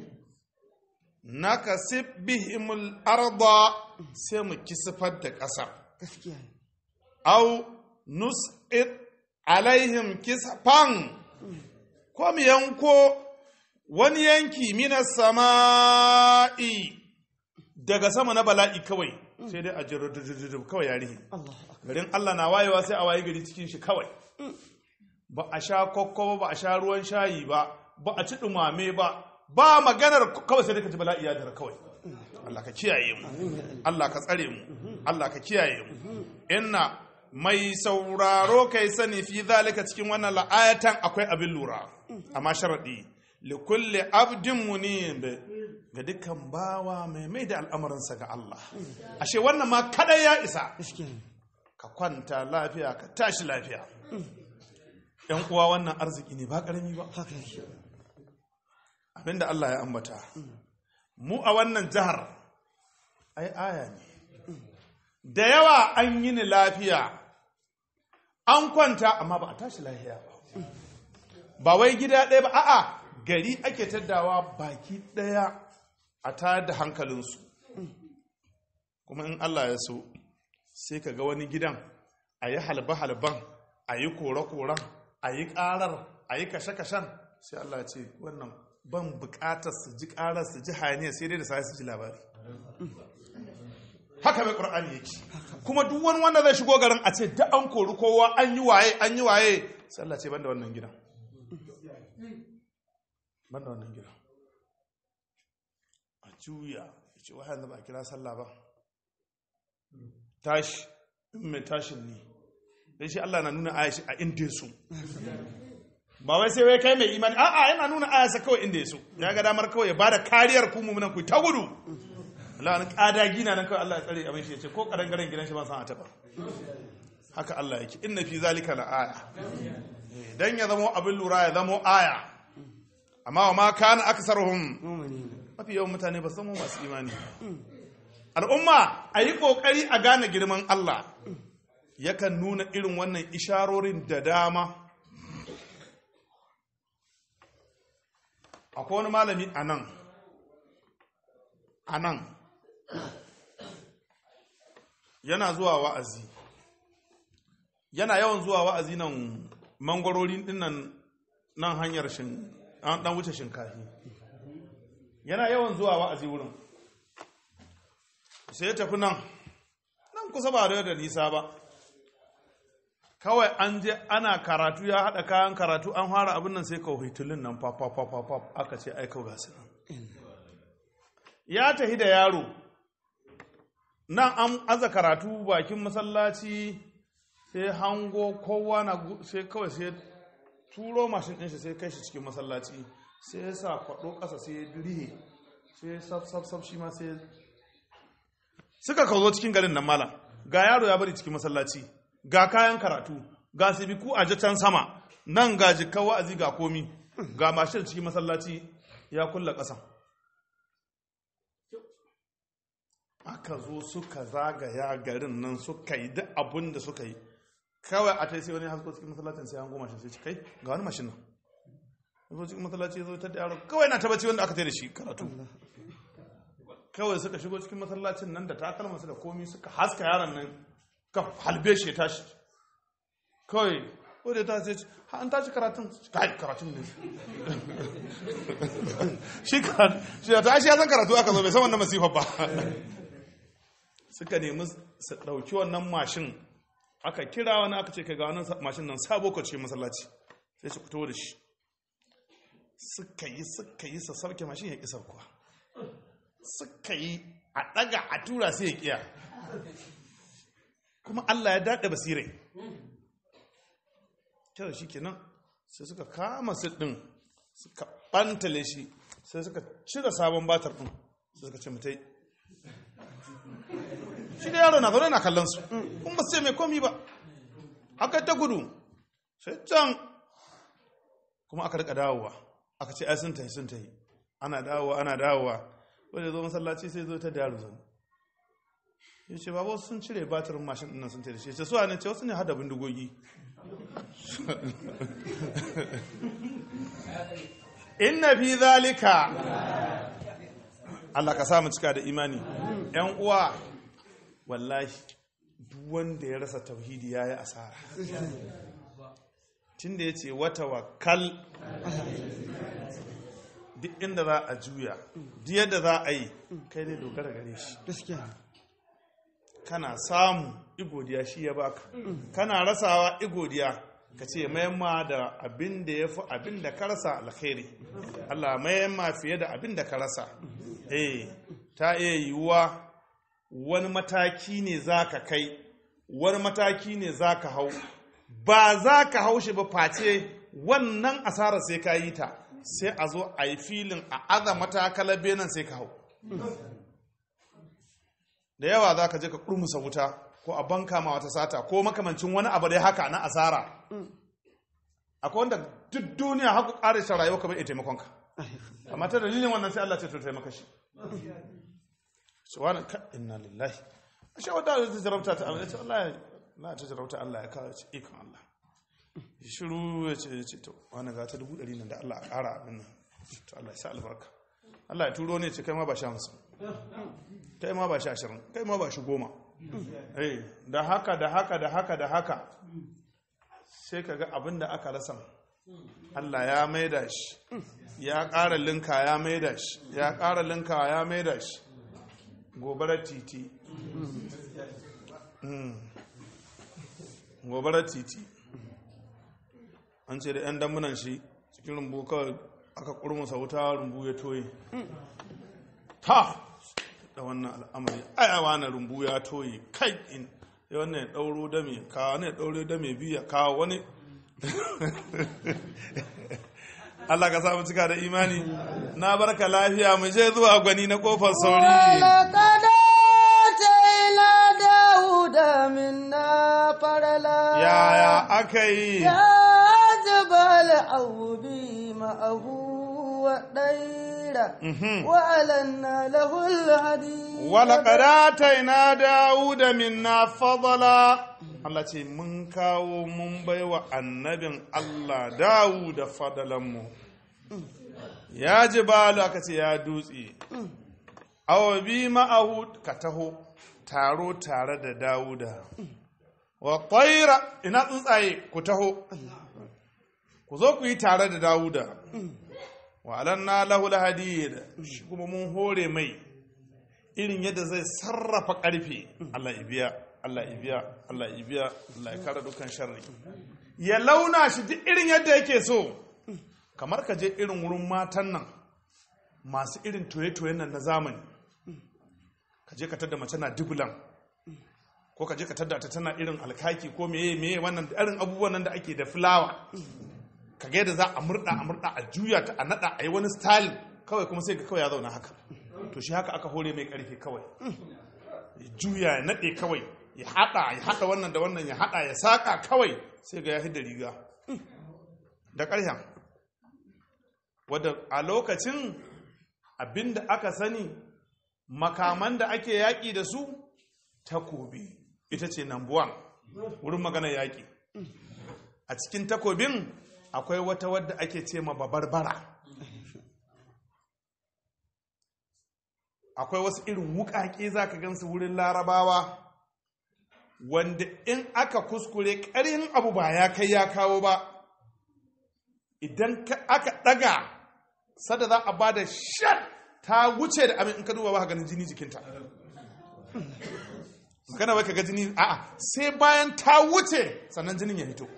na ka bihimul arda sai mu kisifar da ƙasar gaskiya ne au nus'id alaihim kisfan ko mu yanko wani yanki minas sama'i daga sama na bala'i kawai sai dai a jirudududud kawai ya rihe Allah garin Allah na wayewa sai a waye gari cikin shi kawai ba a sha kokko ba ba a sha ruwan shayi ba ba a ci dumame ba ba maganar kawai sai dai ka ji bala'i ya dara kawai Allah ka kiyaye mu Allah ka tsare mu Allah ka kiyaye mu inna mai sauraro kai sani fi zalika cikin wannan la'ayatan akwai abin lura amma sharadi li kulli abdin munib ga dukkan bawa mai mai da al'amuransa ga Allah ashe wannan ma kada ya isa gaskiya ne ka kwanta lafiya ka tashi lafiya yan uwa wannan arziki ne ba karami ba haka yake abinda Allah ya ambata mu a wannan jihar ai aya ne da yawa an yi ni lafiya an kwanta amma ba a tashi lafiya ba ba wai gida ɗaya ba a'a gari ake taddawa baki ɗaya a tayar da hankalinsu kuma in Allah ya so sai ka ga wani gidan a yi halba-halban a yi kore-koren a yi ƙarar a yi kashe-kashen sai Allah ya ce wannan ban buƙatar su ji ƙarar su ji hayaniya sai dai da sai su ji labari haka mai ƙur'ani yake kuma duk wani wanda zai shigo garin a ce da an kori kowa an yi waye an yi waye sai Allah ce banda wannan gidan banda wannan gidan a juya ya ce wahayan da ba a kira sallah ba tashi in mai tashin ne dai shi Allah na nuna ayashi a inda su ba wai sai wai kai mai imani a'a yana nuna ayasa kawai inda su ya ga damar kawai ya bada kariyar ku mu'minan ku ta gudu Allah wani kadagi na nan kawai Allah ya tsare abin shi ya ce ko karangaren gidan shi ba san a taba haka Allah yake inna fi zalika la aya dan ya zamo abin lura ya zamo aya amma wa ma kana aksaruhum mafi yawan mutane ba san masu imani al'umma a yi ƙoƙari a gane girman Allah yakan nuna irin wannan isharorin da dama akwai wani malami a nan a nan yana zuwa wa'azi yana yawan zuwa wa'azi nan mangwarorin dinnan nan hanyar shin an dan wuce shinkafi yana yawan zuwa wa'azi wurin sai ya tafi nan nan kusa ba da nisa ba kawai an je ana karatu ya haɗa kayan karatu an fara abin nan sai kawai tulun nan fafafafafaf aka ce aika gasu nan ya tafi da yaro nan an aza karatu bakin masallaci sai hango kowa na sai kawai sai turo mashin ɗin shi sai kai shi cikin masallaci sai ya sa kwaɗo ƙasa sai ya dirihe sai saf saf saf shi ma sai suka kawo cikin garin nan malam ga yaro ya bari cikin masallaci ga kayan karatu ga sibiku a can sama nan ga jikkan wa'azi ga komi ga mashin cikin masallaci ya kulla ƙasa aka zo suka zagaya garin nan suka yi duk abin da suka yi kawai a tai sai wani hasko cikin masallacin sai an goma shi sai kai ga wani mashin nan zo cikin masallaci zo ta da yaro kawai na tabbaci wanda aka tai da shi karatu kawai suka shigo cikin masallacin nan da takalmansu da komi suka haska yaron nan ka halbe shi ya tashi kawai ko da ta ce an tashi karatun kai karatun ne shi karatu shi da tashi ya san karatu aka zo bai san wannan masifar ba suka nemi su ɗauki wannan mashin aka kira wani aka ce ka ga wannan mashin nan sabo ka ce masallaci sai su fito da shi suka yi suka yi sa sauke mashin ya ƙi saukuwa suka yi a ɗaga a tura sai ya ƙiya kuma Allah ya daɗe basirai kyau shi kenan sai suka kama su ɗin suka ɓantale shi sai suka cire sabon batar ɗin sai suka ce mutai shi da yaro na zaune na kallon su kun ba su ce mai komi ba aka ta gudu sai can kuma aka rika dawowa aka ce ai sun tahi sun tahi ana dawowa ana dawowa wanda zo masallaci sai zo ta da yaro zan ya ce babu sun cire batirin mashin ɗin sun tare shi ce suwa ne ce wasu ne hada bindigogi inna fi zalika Allah ka samu cika da imani ‘yan uwa wallahi duk wanda ya rasa tauhidi ya yi asara tun da ya ce wata wakal duk inda za a juya duk yadda za a yi kai ne dogara gare shi kana samu igodiya shi ya baka kana rasawa igodiya ka ce mayamma da abin da ya fi abin da ka rasa alkhairi Allah mayamma fiye da abin da ka rasa eh ta iya yiwuwa wani mataki ne za ka kai wani mataki ne za ka hau ba za ka hau shi ba face wannan asarar sai ka yi ta sai a zo a yi filin a aza matakalar benin sai ka hau da yawa za ka je ka kurmusa wuta ko a banka ma wata sata ko makamancin wani abu dai haka na asara akwai wanda duk duniya haku ƙarishin rayuwa kamar iya taimakonka amma ta dalilin wannan sai Allah ce to taimaka shi shi wani ka inna lillahi a shi wadda ta jarabta ta Allah ya ce wallahi na ta jarabta Allah ya kawo ce ikon Allah ya shiru ya ce ya ce to wani ga ta dubu ɗari nan da Allah a ƙara abin nan to Allah ya sa albarka Allah ya turo ne ce kai ma ba shi hamsin kai ma ba shi ashirin kai ma ba shi goma eh da haka da haka da haka da haka sai ka ga abin da aka rasa Allah ya maida shi ya ƙara linka ya maida shi ya ƙara linka ya maida shi gobarar titi Mm. gobarar titi an ce da 'yan damunan shi cikin rumbu kawai aka kurmusa wuta rumbu ya toye ta da wannan al'amari ayawa na rumbu ya toye kai in ya wannan ya ɗauro da mai kawo wani ya ɗauro da mai biya kawo wani Allah ka samu cika da imani na barka lafiya mu je zuwa gwani na kofar sauri ولقد آتينا داود منا فضلا yaya aka yi يا جبال أوبي معه والطير وألنا له الحديد ولقد آتينا داود منا فضلا Allah ce mun kawo mun baiwa annabin Allah Dawuda fadalanmu ya ji balu aka ce ya dutse awa bi ma'ahu ka taho taro tare da Dawuda wa ƙwaira ina tsuntsaye ku taho ku zo ku yi tare da Dawuda wa alanna lahu lahadid shi kuma mun hore mai irin yadda zai sarrafa ƙarfe Allah ibiya Allah ibiya Allah ibiya Allah ya kare dukkan sharri ya launa shi duk irin yadda yake so kamar ka je irin wurin matan nan masu irin toye-toyen nan na zamani ka je ka tada mace na dubulan ko ka je ka tada ta tana irin alkaki ko meye meye wannan irin abubuwan nan da ake da fulawa ka ga yadda za a murda a murda a juya ta a nada a yi wani style kawai kuma sai ga kawai ya zauna haka to shi haka aka hore mai karfe kawai ya juya ya nade kawai ya hada ya hada wannan da wannan ya hada ya saka kawai sai ga ya hidda riga da ƙarshen wadda a lokacin abinda aka sani makaman da ake yaƙi da su takobi ita ce number one wurin magana yaƙi a cikin takobin akwai wata wadda ake ce ma babarbara akwai wasu irin wuƙaƙe za ka gansu wurin larabawa wanda in aka kuskure ƙarin abu ba ya kai ya kawo ba idan aka ɗaga sada za a ba da shan ta wuce da abin in ka duba ba ganin jini jikinta magana wai ka ga jini a'a sai bayan ta wuce sannan jinin ya fito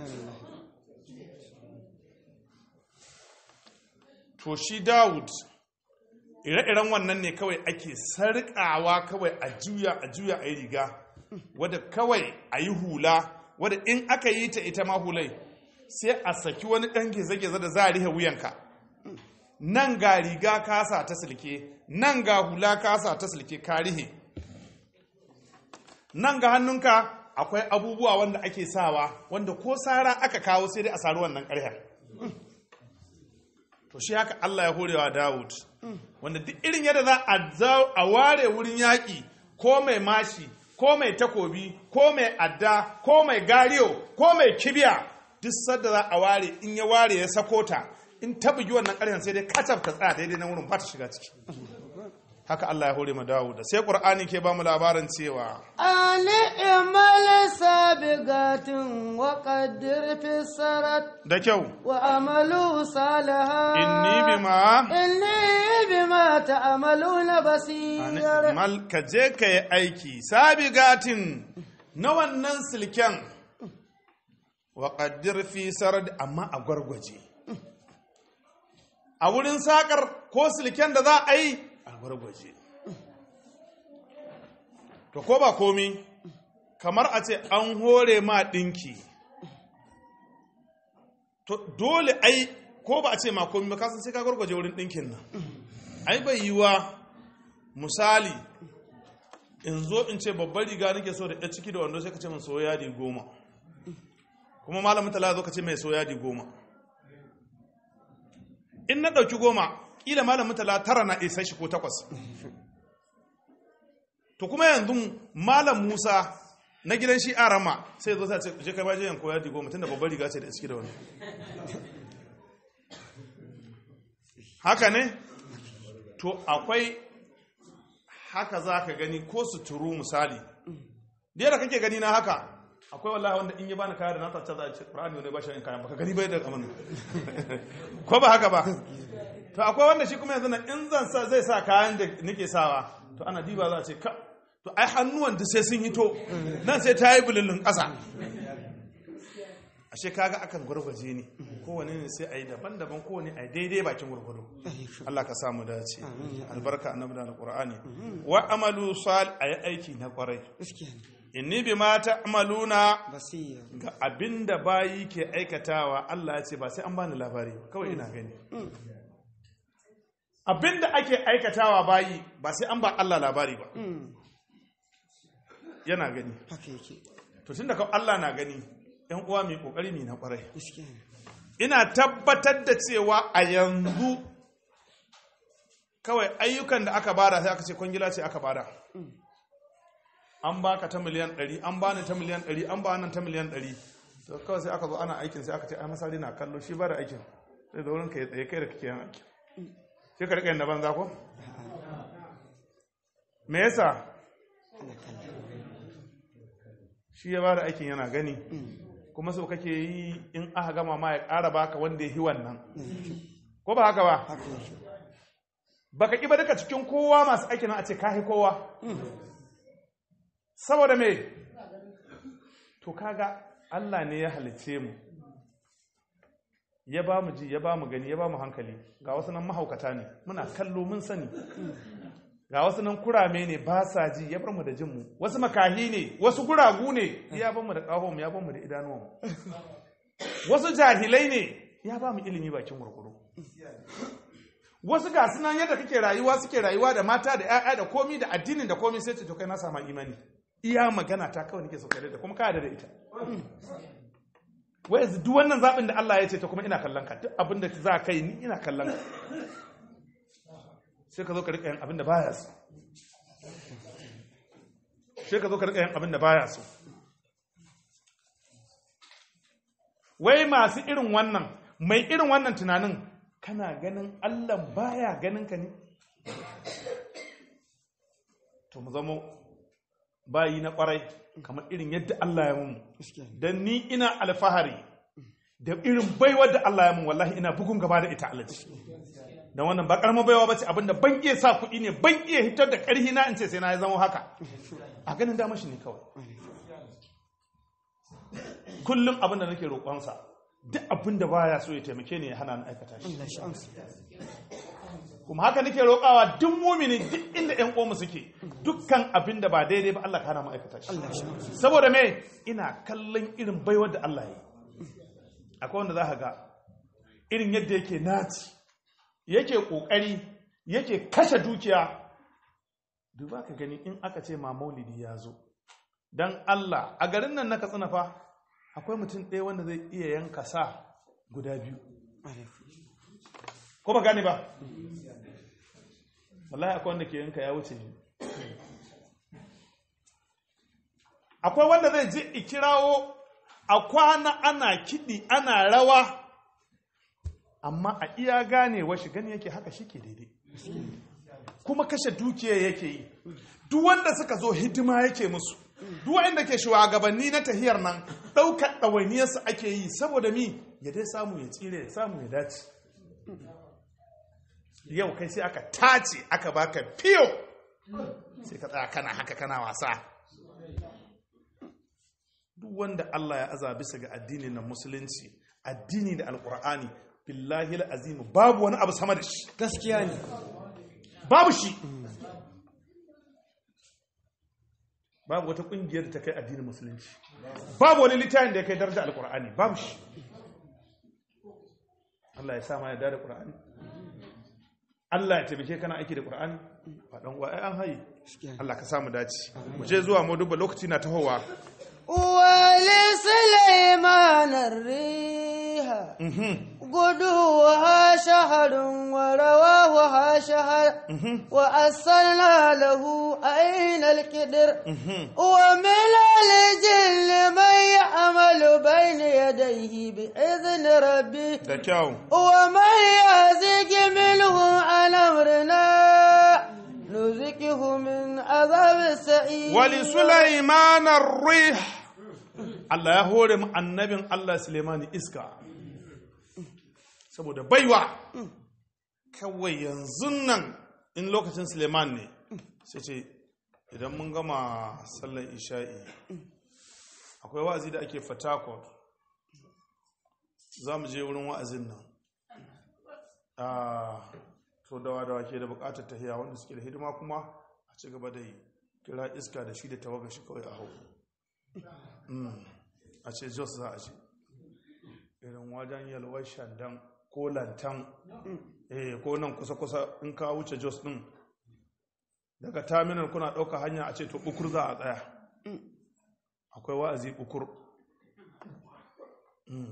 to shi dawud ire-iren wannan ne kawai ake sarƙawa kawai a juya a juya a yi riga wadda kawai a yi hula wadda in aka yi ta ita ma hulai sai a saki wani ɗan geze-geze da za a rihe wuyanka nan ga riga kasa ta silke nan ga hula kasa ta silke ka rihe nan ga hannunka akwai abubuwa wanda ake sawa wanda ko sara aka kawo sai dai a sari wannan ƙarya to shi haka Allah ya horewa Dawud wanda duk irin yadda za a ware wurin yaƙi ko mai mashi ko mai takobi ko mai adda ko mai gariyo ko mai kibiya duk sadda za a ware in ya ware ya sako ta in ta bugi wannan ƙaryan sai dai kacaf ta tsaya daidai na wurin ba ta shiga ciki haka Allah ya hore ma Dawud sai Qur'ani ke ba mu labarin cewa ani imal sabigatin wa qaddir fi sarat da kyau wa amalu salaha inni bima inni bima ta'maluna basir mal ka je ka yi aiki sabigatin na wannan silken wa qaddir fi sarad amma a gwargwaje a wurin sakar ko silken da za a yi a gwargwaje to ko ba komi kamar a ce an hore ma ɗinki to dole ai ko ba a ce ma komi ba kasan sai ka gwargwaje wurin ɗinkin nan ai bai yiwa misali in zo in ce babbar riga nake so da ya ciki da wando sai ka ce min soya yadi goma kuma malamin tala zo ka ce mai soya yadi goma in na ɗauki goma ƙila malamin tala tara na isa shi ko takwas to kuma yanzu malam musa na gidan shi arama sai zo sai ce je kai baje yanko yadi goma tunda babbar riga ce da iski da wani haka ne to akwai haka za ka gani ko suturu misali da yadda kake gani na haka akwai wallahi wanda in yi bani kaya da na tacce za a ce ƙur'ani ne ba shi in kayan baka gani bai da kamar ko ba haka ba to akwai wanda shi kuma yanzu na in zan sa zai sa kayan da nake sawa to ana diba za a ce ka to ai hannuwan da sai sun hito nan sai ta yi bululun ƙasa ashe kaga akan gwargwaje ne kowane ne sai a yi daban-daban kowane a yi daidai bakin gwargwado Allah ka samu dace albarka annabi da alqur'ani wa amalu sal ayi aiki na kwarai gaskiya ne inni bima ta'maluna basira ga abinda bayi ke aikatawa Allah ya ce ba sai an bani labari ba kawai ina gani abinda ake aikatawa bayi ba sai an ba Allah labari ba yana gani haka yake to tunda ka Allah na gani yan uwa mai kokari ne na kwarai gaskiya ne ina tabbatar da cewa a yanzu kawai ayyukan da aka bada sai aka ce kwangila ce aka bada an baka ta miliyan 100 an bani ta miliyan 100 an bani ta miliyan 100 to kawai sai aka zo ana aikin sai aka ce ai masari na kallo shi ba da aikin sai da wurin ka ya tsaye kai da kake yin aikin sai ka rika yin na banza ko me yasa shi ya ba da aikin yana gani kuma so kake yi in aka gama ma ya ƙara baka wanda ya yi wannan ko ba haka ba haka yake baka ƙi ba duka cikin kowa masu aikin a ce kahi kowa saboda me to kaga Allah ne ya halice mu ya ba mu ji ya ba mu gani ya ba mu hankali ga wasu nan mahaukata ne muna kallo mun sani ga wasu nan kurame ne ba sa ji ya bar mu da jinmu wasu makahi ne wasu guragu ne ya bar mu da ƙahon ya bar mu da idanuwan wasu jahilai ne ya ba mu ilimi bakin gurguru wasu ga sunan yadda kake rayuwa suke rayuwa da mata da 'ya'ya da komi da addinin da komi sai ce to kai na sama imani iya magana ta kawai nake so kai da kuma ka yarda da ita wai yanzu duk wannan zaɓin da Allah ya ce ta kuma ina kallon ka duk abin da za ka yi ni ina kallon ka sai ka zo ka riƙa yin abin da baya so sai ka zo ka riƙa yin abin da baya so wai masu irin wannan mai irin wannan tunanin kana ganin Allah baya ganin ka ne to mu zama bayi na kwarai kamar irin yadda Allah ya mun gaskiya ne dan ni ina alfahari da irin baiwar da Allah ya mun wallahi ina bugun gaba da ita alaji dan wannan ba karamar baiwa bace abinda ban iya sa kuɗi ne ban iya hitar da ƙarhi na in ce sai na zama haka a ganin dama shi ne kawai kullum abinda nake roƙonsa duk abinda baya so ya taimake ni ya hana ni aikata shi Allah shi amsa kuma haka nake roƙawa duk mumini duk inda ƴan uwanmu suke dukkan abin da ba daidai ba Allah kana mu aikata shi Allah shi amsa saboda me ina kallon irin baiwar da Allah ya yi akwai wanda za ka ga irin yadda yake naci yake ƙoƙari yake kashe dukiya duba ka gani in aka ce ma maulidi ya zo don Allah a garin nan na katsina fa akwai mutum ɗaya wanda zai iya yanka sa guda biyu ko ba gane ba wallahi akwai wanda ke yanka ya wuce ni akwai wanda zai je ikirawo a kwana ana kiɗi ana rawa amma a iya ganewa shi gani yake haka shi ke daidai kuma kashe dukiya yake yi duk wanda suka zo hidima yake musu duk wanda ke shugabanni na tahiyar nan ɗaukar ɗawainiyarsu ake yi saboda mi ya dai samu ya tsire ya samu ya dace yau kai sai aka tace aka baka fiyo sai ka tsaya kana haka kana wasa duk wanda Allah ya aza bisa ga addini na musulunci addini da alkur'ani billahi azimu babu wani abu sama da shi gaskiya ne babu shi babu wata kungiyar da ta kai addinin musulunci babu wani littafin da ya kai daraja alkur'ani babu shi Allah ya sa ma ya da qur'ani Allah ya taimake kana aiki da qur'ani ba dan uwa ai an hayi gaskiya ne Allah ka samu dace mu je zuwa mu duba lokaci na tahowa ولسليمان الريح غدوها شهر ورواها شهر وأصلنا له أين الكدر ومن الجن من يعمل بين يديه بإذن ربه da kyau ومن يزغ منهم عن أمرنا نزكه من عذاب السعير wali sulaiman ar-rih Allah ya hore mu annabin Allah Suleimani iska saboda baiwa kawai yanzu nan in lokacin Suleiman ne sai ce idan mun gama sallar isha'i akwai wa'azi da ake fatakon za mu je wurin wa'azin nan Ah, to dawa dawa ke da bukatar tahiya wanda suke da hidima kuma a ci gaba da yi kira iska da shi da tawaga shi kawai a hau Mm. a ce jos za a ce irin wajen yalwar shandan ko lantan eh ko nan kusa-kusa in ka wuce jos din daga terminal kuna ɗauka hanya a ce to ukur za a tsaya akwai wa'azi ukur Mm.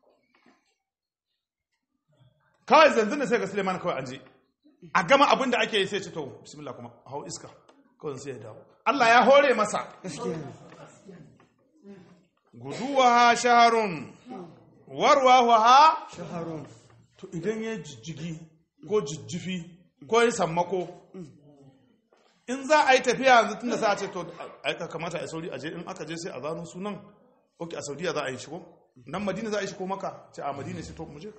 kawai zanzan da sai ga suleiman kawai an je a gama abin da ake yi sai ce to bismillah kuma hau iska kawai sai ya dawo Allah ya hore masa guduwa shaharun warwa ha شهر to idan ya jijjigi ko jijjifi ko ya sammako in za a yi tafiya yanzu tun da sa a ce to aika kamata a sauri a je in aka je sai a zano sunan ok a saudiya za a yi shigo nan madina za a yi shigo maka ce a madina sai to mu je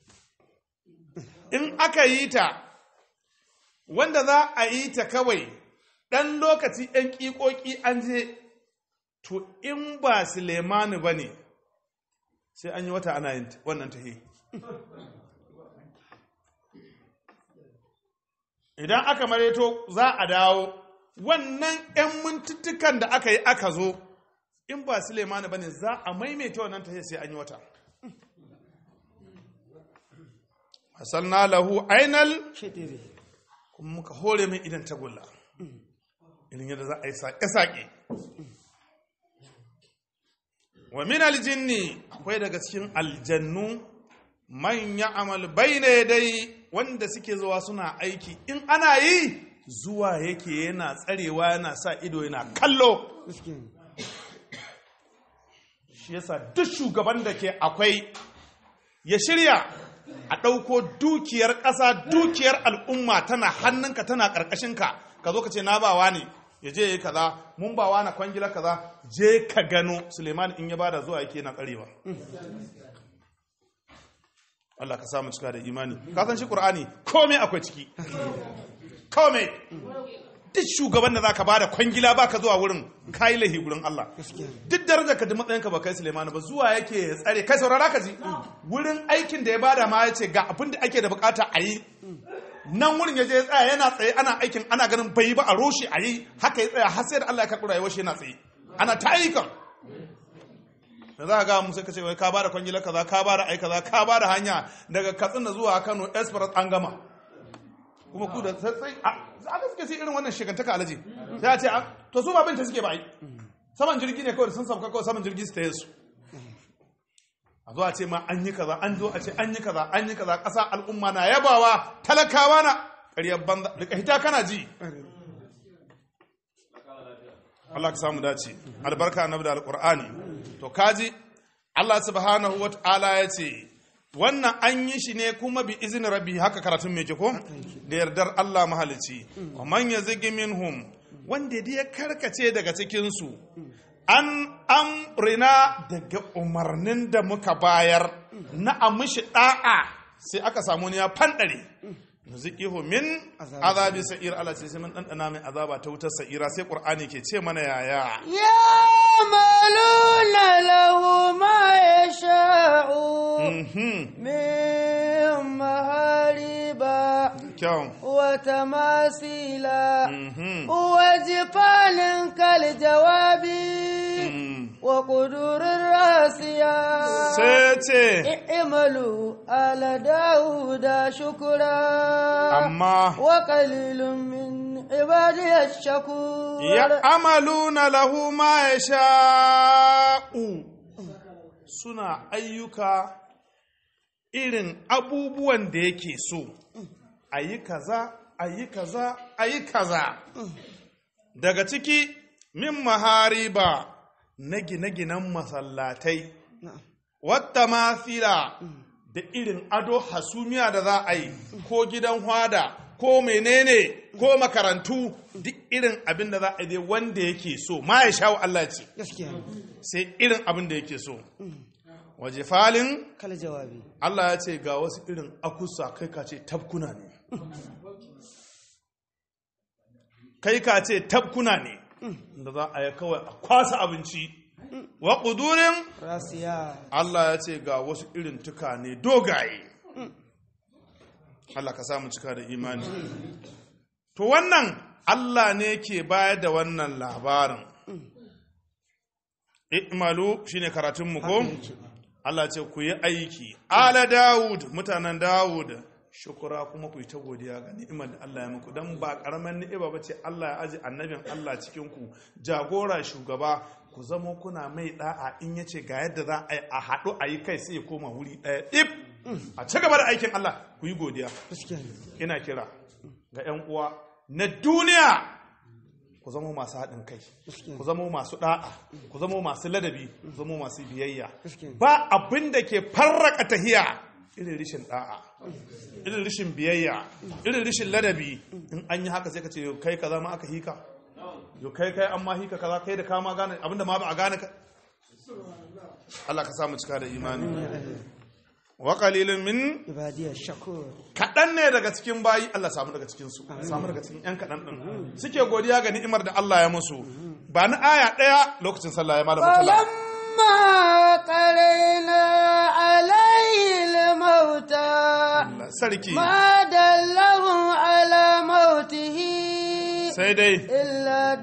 in aka yi ta wanda za a yi ta kawai ɗan lokaci ɗan ƙiƙoƙi an je to in ba Sulemani ba ne sai an yi wata ana yin ta- wannan tahi idan aka mareto za a dawo wannan 'yan mintuttukan da aka yi aka zo in ba Sulemani ba ne za a maimaita wannan tahi sai an yi wata hasalna lahu ainal شديد kuma muka hore mai idan tagulla irin yadda za a yi saƙe-saƙe wa min aljinni akwai daga cikin aljannu man ya amal bayna dai wanda suke zuwa suna aiki in ana yi zuwa yake yana tsarewa yana sa ido yana kallo مسكين shi yasa duk shugaban da ke akwai ya shirya a ɗauko dukiyar ƙasa dukiyar al'umma tana hannunka tana ƙarƙashinka ka zo ka ce na bawa ne ya je yi kaza mun bawa na kwangila kaza je ka gano suleiman in ya bada zuwa yake na tsarewa Allah ka samu cika da imani ka san shi Qur'ani komai akwai ciki komai duk shugaban da zaka bada kwangila baka zuwa wurin kai lahi gurin Allah duk darajar ka da matsayin ka ba kai Sulaiman ba zuwa yake ya tsare kai saurara ka ji wurin aikin da ya bada ma yace ga abin da ake da bukata a yi nan wurin ya je ya tsaya yana tsaye ana aikin ana ganin bai ba a roshe a yi haka ya tsaya har sai da Allah ya karɓi rayuwar shi yana tsaye ana ta ayyukan da za a ga mu sai ka ce wai ka bada kwangila kaza ka bada ai kaza ka bada hanya daga Katsina zuwa Kano express an gama kuma ku da sai a aka suke sai irin wannan shigantaka alaji sai a ce a to su ba binta suke ba ai saman jirgi ne kawai sun sauka kawai saman jirgi su ta su a zo a ce ma an yi kaza an zo a ce an yi kaza an yi kaza ƙasa al'umma na yabawa talakawa na ƙaryar banza da hita kana ji Allah ka samu dace albarka annabi da alqur'ani to kaji Allah subhanahu wata'ala ya ce wannan an yi shi ne kuma bi izinin rabbi haka karatun mai ko da yardar Allah mahalici wa man yazigi minhum wanda da ya karkace daga cikin su an amrina daga umarnin da muka bayar na amishi da'a sai aka samu ne ya fandare nuziqihu min azabi sa'ir Allah ce sai mun dandana mai azaba ta wutar sa'ira sai qur'ani ke ce mana yaya يعملون له ما يشاء mhm من محاريب kyau وتماثيل mhm وجفان كالجواب mm. وقدور الراسيات sai ce اعملوا آل داود شكرا amma وقليل من عبادي الشكور ya amaluna lahu ma ya sha'u suna ayyuka irin abubuwan da yake so a yi kaza a yi kaza a yi kaza daga ciki min mahariba na gine-ginen masallatai na'am wata mafila da irin ado hasumiya da za a yi ko gidan hwada ko menene ko makarantu duk irin abin da za a yi dai wanda yake so ma ya shawo Allah ce gaskiya ne sai irin abin da yake so waje falin kala jawabi Allah ya ce ga wasu irin akusa kai ka ce tabkuna ne kai ka ce tabkuna ne da za a yi kawai a kwasa abinci wa ƙudurin rasiya Allah ya ce ga wasu irin tuka ne dogaye Allah ka samu cika da imani to wannan Allah ne ke bayar da wannan labarin i'malu shine karatun mu ko Allah ce ku yi aiki ala Dawud mutanen Dawud shukura kuma ku yi ta godiya ga ni'imar da Allah ya muku dan ba karaman ni'ima bace Allah ya aji annabin Allah cikin ku jagora shugaba ku zamo kuna mai da'a in yace ga yadda za a yi a haɗu a yi kai sai ya koma wuri ɗaya dip a ci gaba da aikin Allah ku yi godiya gaskiya ne ina kira ga 'yan uwa na duniya ku zama masu haɗin kai ku zama masu ɗa'a ku zama masu ladabi ku zama masu biyayya Gaskiya. ba abin da ke farraka tahiya irin rishin ɗa'a irin rishin biyayya irin rishin ladabi in an yi haka sai ka ce yau kai kaza ma aka hika yau kai kai an ma hika kaza kai da kama gane abinda ma ba a gane ka Allah ka samu cika da imani wa qalilun min ibadiyar shakur kaɗan ne daga cikin bayi Allah samu daga cikinsu samu daga cikin 'yan kaɗan ɗin suke godiya ga ni'imar da Allah ya musu ba ni aya ɗaya lokacin sallah ya malamu tala فلما قرينا عليه الموتى Allah sarki ما دلهم على موته sai dai إلا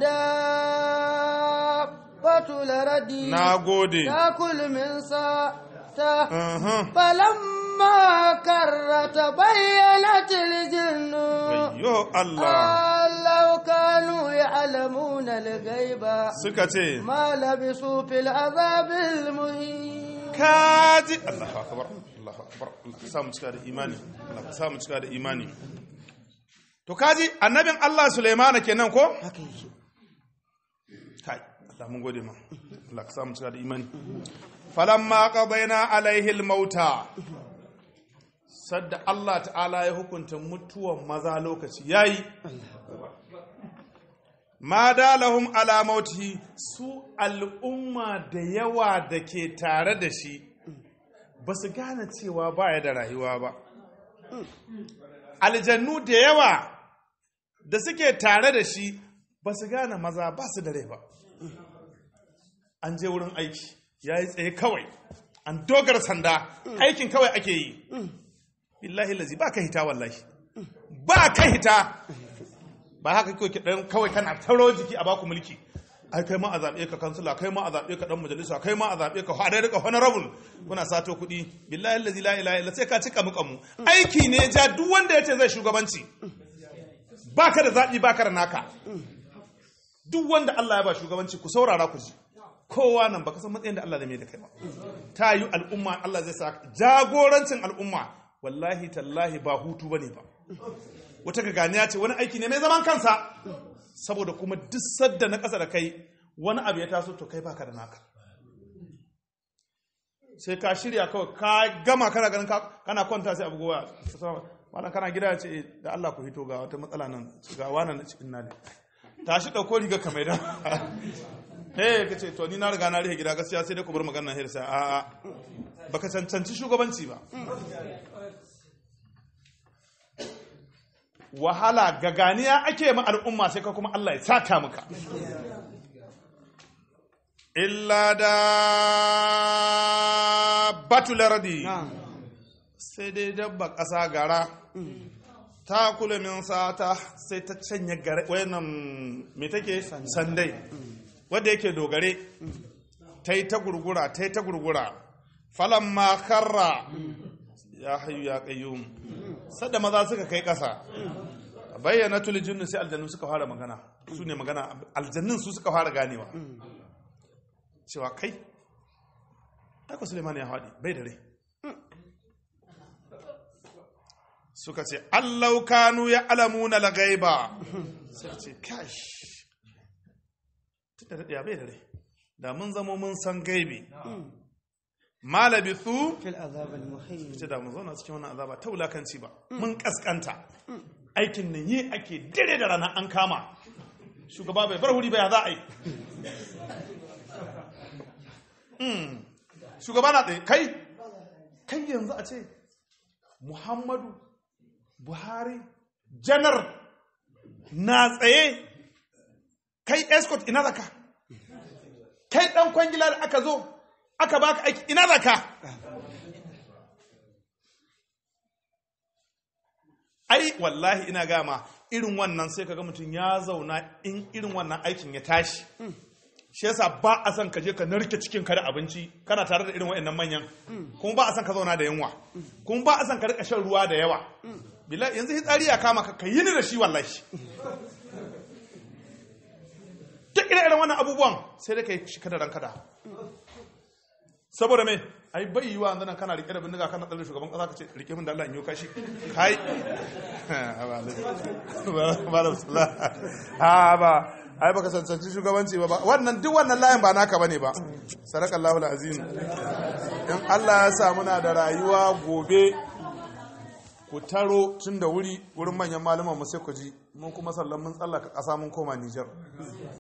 دابة الأرض na gode تأكل من ساته Uhum. فلما كر تبينت الجن Ayyo Allah أن لو كانوا يعلمون الغيب suka ce ما لبثوا في العذاب المهين kaji Allahu akbar Allahu akbar Allah ka samu cika da imani Allah ka samu cika da imani to kaji annabin Allah Sulaimana kenan ko haka yake kai Allah mun gode ma Allah ka samu cika da imani falamma qadaina alaihi almauta sadda Allah ta'ala ya hukunta mutuwan maza lokaci yayi ma dalahum ala mautihi su al'umma da yawa da ke tare da shi ba su gane cewa baya da rayuwa ba aljannu da yawa da suke tare da shi ba su gane maza ba su da rai ba an je wurin aiki ya yi tsaye kawai an dogara sanda aikin kawai ake yi billahi lazi ba ka hita wallahi ba ka hita ba haka kawai dan kawai kana taro jiki a baku mulki ai kai ma a zaɓe ka kansila kai ma a zaɓe ka dan majalisa kai ma a zaɓe ka hada rika honorable kuna sato kuɗi billahi allazi la ilaha illa sai ka cika muka mu aiki ne ja duk wanda yace zai shugabanci baka da zaɓi baka da naka duk wanda Allah ya ba shugabanci ku saurara ku ji kowa nan baka san matsayin da Allah zai mai da kai ba ta yi al'umma Allah zai sa jagorancin al'umma wallahi tallahi ba hutu bane ba wata gaganiya ce wani aiki ne mai zaman kansa saboda kuma duk sadda na ƙasa da kai wani abu ya taso to kai baka da naka sai ka shirya kawai ka gama kana ganin ka- kana kwanta sai abu gowa wannan kana gida ya ce "Eh, da Allah ku hito ga wata matsala nan ga wannan na cikin nane tashi ɗauko riga ka mai da eh ka ce to ni na riga na rihe gida gaskiya sai dai ku bar magana nan sai a a baka cancanci shugabanci ba wahala gaganiya ake ma al'umma sai ka kuma Allah ya saka maka illa da batulardi na'am sai dai dabba ƙasa gara ta kula min sata sai ta canya gare wayannan me take sandai wanda yake dogare ta yi ta gurgura ta yi ta gurgura falan ma karra ya hayu ya qayyum sadda maza suka kai ƙasa bayyana tulijin sai aljannu suka fara magana su ne magana aljannun su suka fara ganewa cewa kai aiko suleiman ya haɗi bai da rai suka ce allau kanu ya alamuna la gaiba suka ce kash tunda da bai da rai da mun zamo mun san gaibi ma labithu في العذاب المحيط ce da mun zauna cikin wannan azaba ta wulakanci ba mun kaskanta aikin nan yi ake dare da rana an kama shugaba bai bar wuri ba ya za a yi Mm. shugaba na tsaye kai kai yanzu a ce muhammadu buhari janar na tsaye kai escort ina zaka kai dan kwangila da aka zo aka baka aiki ina zaka ai wallahi ina gama irin wannan sai kaga mutum ya zauna in irin wannan aikin ya tashi shi yasa ba a son ka je ka narke cikin ka da abinci kana tare da irin waɗannan manyan kuma ba a son ka zauna da yunwa kuma ba a son ka rika shan ruwa da yawa billahi yanzu hitsari ya kama ka ka yi ni da shi wallahi duk irin irin wannan abubuwan sai dai ka yi shi kada ranka da saboda me ai bai yiwa yanzu nan kana rike da bindiga kana tsalle shugaban kasa ka ce rike min da Allah in yi kashi kai ba da sala ha ba ai baka cancanci shugabanci ba wannan duk wannan layin ba naka bane ba sadakallahu alazim in Allah ya sa muna da rayuwa gobe ku taro tun da wuri wurin manyan malaman mu sai ku ji mun kuma sallan mun tsallaka ƙasa mun koma Nijar